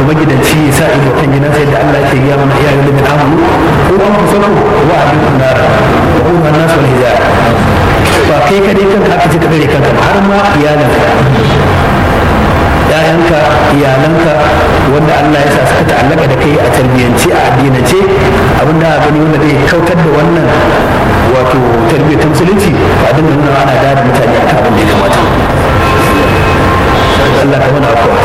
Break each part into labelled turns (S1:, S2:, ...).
S1: magidanci ya sa ido kan gidansa yadda Allah ke gaya mana iyayen da min amanu ko an kusa ku wa abin kunnar wa kuma nasu wal hijab ba kai kadai kanka aka ce ka dare kanka ba har ma iyalanka ‘ya'yanka iyalanka wanda Allah ya sa suka ta'allaka da kai a tarbiyyance a addinance abin da gani wanda zai kautar da wannan wato tarbiyyar ta musulunci ba dinga nuna ana da mutane akan abin da ya kamata Allah ka mana afuwa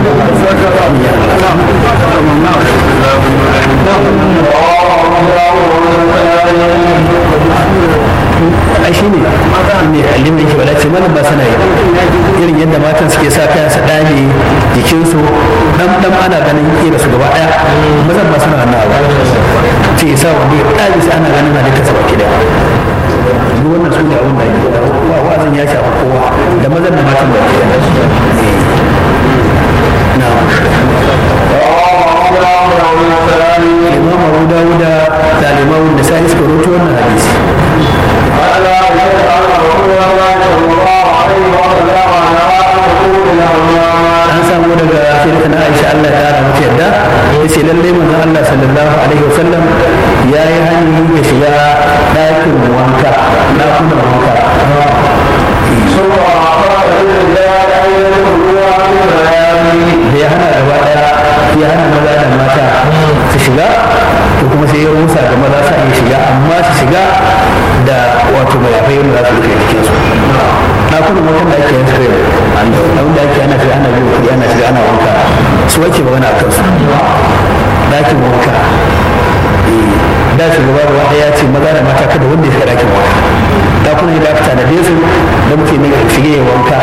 S1: ai shi ne ne alim yake bala ce malam ba sana yi irin yadda matan suke sa kayan su dame jikinsu dan dan ana ganin kira su gaba daya mazan ba suna wannan abu ce isa wanda ya dame sai ana ganin halitta sa baki daya duk wannan su ne abin da ake wa wa'azin ya shafa kowa da mazan da matan baki daya na'am imam abu dawuda da limamun da sai suka roto wannan hadisi an samu daga shirka na aisha Allah ya kara mata yadda ya ce lallai manzon Allah sallallahu alaihi wasallam ya yi hanyoyi ya shiga ɗakin wanka ɗakunan wanka da ya hana gaba ɗaya ya hana maza da mata su shiga to kuma sai ya rusa ga maza sa iya shiga amma su shiga da wato mayafai wanda za su rufe jikinsu ɗakunan wankan da ake yin su abin da ake ana shiga ana biyu kuɗi ana shiga ana wanka su wake magana a kansu ɗakin wanka da shugaba da wanda ya ce maza da mata kada wanda ya shiga ɗakin wanka ɗakunan da aka tanade su da muke ne shige ya wanka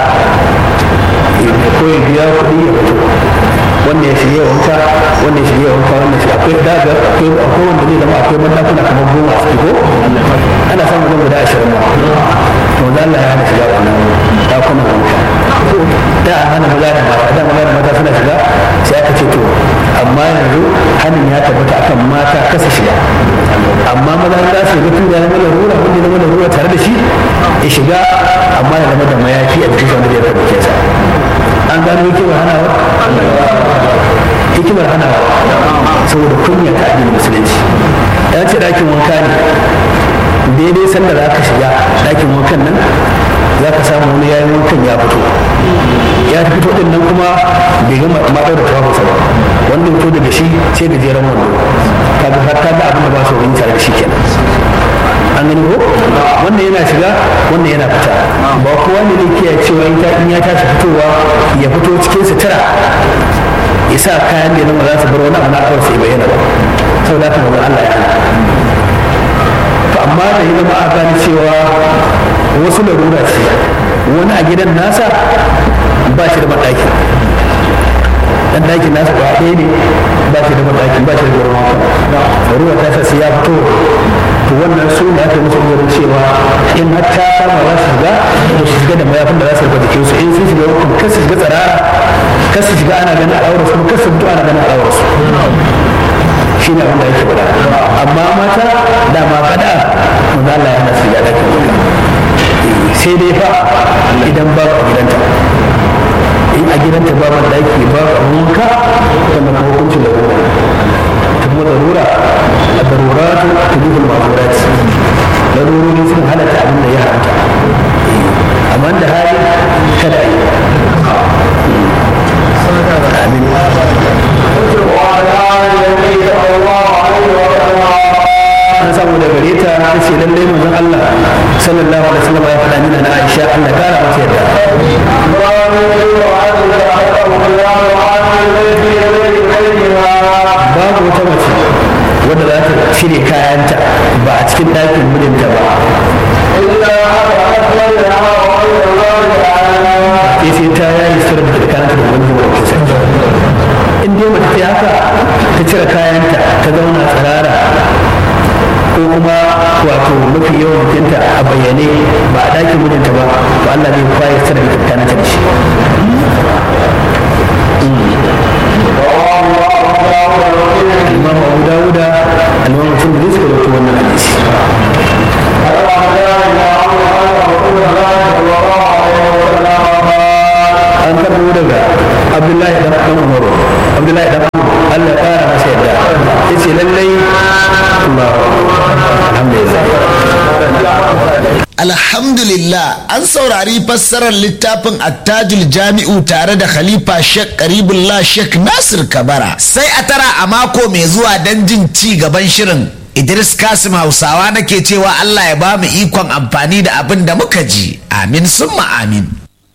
S1: ko ya biya kuɗi ya fito wanda ya shige wanka wanda ya shige wanka wanda ya akwai daga akwai akwai wanda zai zama akwai mandakuna kamar goma a ko ana samun zan guda ashirin ma to da Allah ya hana shiga wannan dakunan wanka da a hana maza da mata da maza da mata suna shiga sai aka ce to amma yanzu hannun ya tabbata akan mata kasa shiga amma maza za su shiga tun da ya zama larura wanda ya zama larura tare da shi ya shiga amma ya zama da mayafi a jikin wanda ya tabbata sa an gano hikimar hanawa hikimar hanawa saboda kunya ta addinin musulunci ya ce ɗakin wanka ne daidai sanda za ka shiga ɗakin wankan nan za ka samu wani yayin wankan ya fito ya fito din nan kuma bai gama maɗau da tawafinsa ba wanda fito daga shi sai gajeren wando kaga har ka ga abin da ba su wani tare da shi kenan an gani ko wanda yana shiga wanda yana fita ba kowa ne zai kiyaye cewa in ya tashi fitowa ya fito cikin sutura ya sa kayan da ya zama za su bar wani abu na kawai sai bayyana ba saboda haka manzon Allah ya hana to amma da ya zama a gane cewa wasu larura ce wani a gidan nasa ba shi da maɗaki dan ɗakin nasa ba ɗaya ne ba shi da maɗaki ba shi da gurin wanka larura ta sa sai ya fito to wannan su da aka musu gurin cewa in har ta kama za su shiga to su shiga da mayafin da za su rufe jikin su in sun shiga hukun kar su shiga tsirara kar su shiga ana ganin al'aurar su kar su fito ana ganin al'aurar su shi ne abin da yake faɗa amma mata da ma faɗa manzo Allah ya hana su shiga ɗakin wanka sai dai fa idan ba a gidanta in a gidanta ba ban daki ba a wanka wannan kuma hukuncin da ruwa ta kuma darura a darura ta tubuhu ma'amurat darurori sun halatta abin da ya haramta amma da hali kada yi amin an samu da gare ta ta ce lallai manzon Allah sallallahu alaihi wasallam ya faɗa mina na Aisha Allah kara mata yadda babu wata mace wadda za ta cire kayanta ba a cikin ɗakin mijinta ba ke sai ta yayi sirri da kayanta da wani zuwa kusa in dai mace ta haka ta cire kayanta ta zauna tsirara ko kuma wato mafi yawan mutunta a bayyane ba a ɗakin mijinta ba to Allah zai kwaye sirri da kayanta da shi الإمام أبو داود الإمام مسلم ليس كذلك وانا حديث an karɓo daga abdullahi dan umar abdullahi dan Allah ya ƙara masa yadda ya ce lallai
S2: Alhamdulillah an saurari fassarar littafin attajul jami'u tare da Khalifa Sheikh Karibullah Sheikh Nasir Kabara. Sai a tara a mako mai zuwa don jin ci gaban shirin. Idris Kasim Hausawa nake cewa Allah ya ba mu ikon amfani da abin da muka ji. Amin summa amin.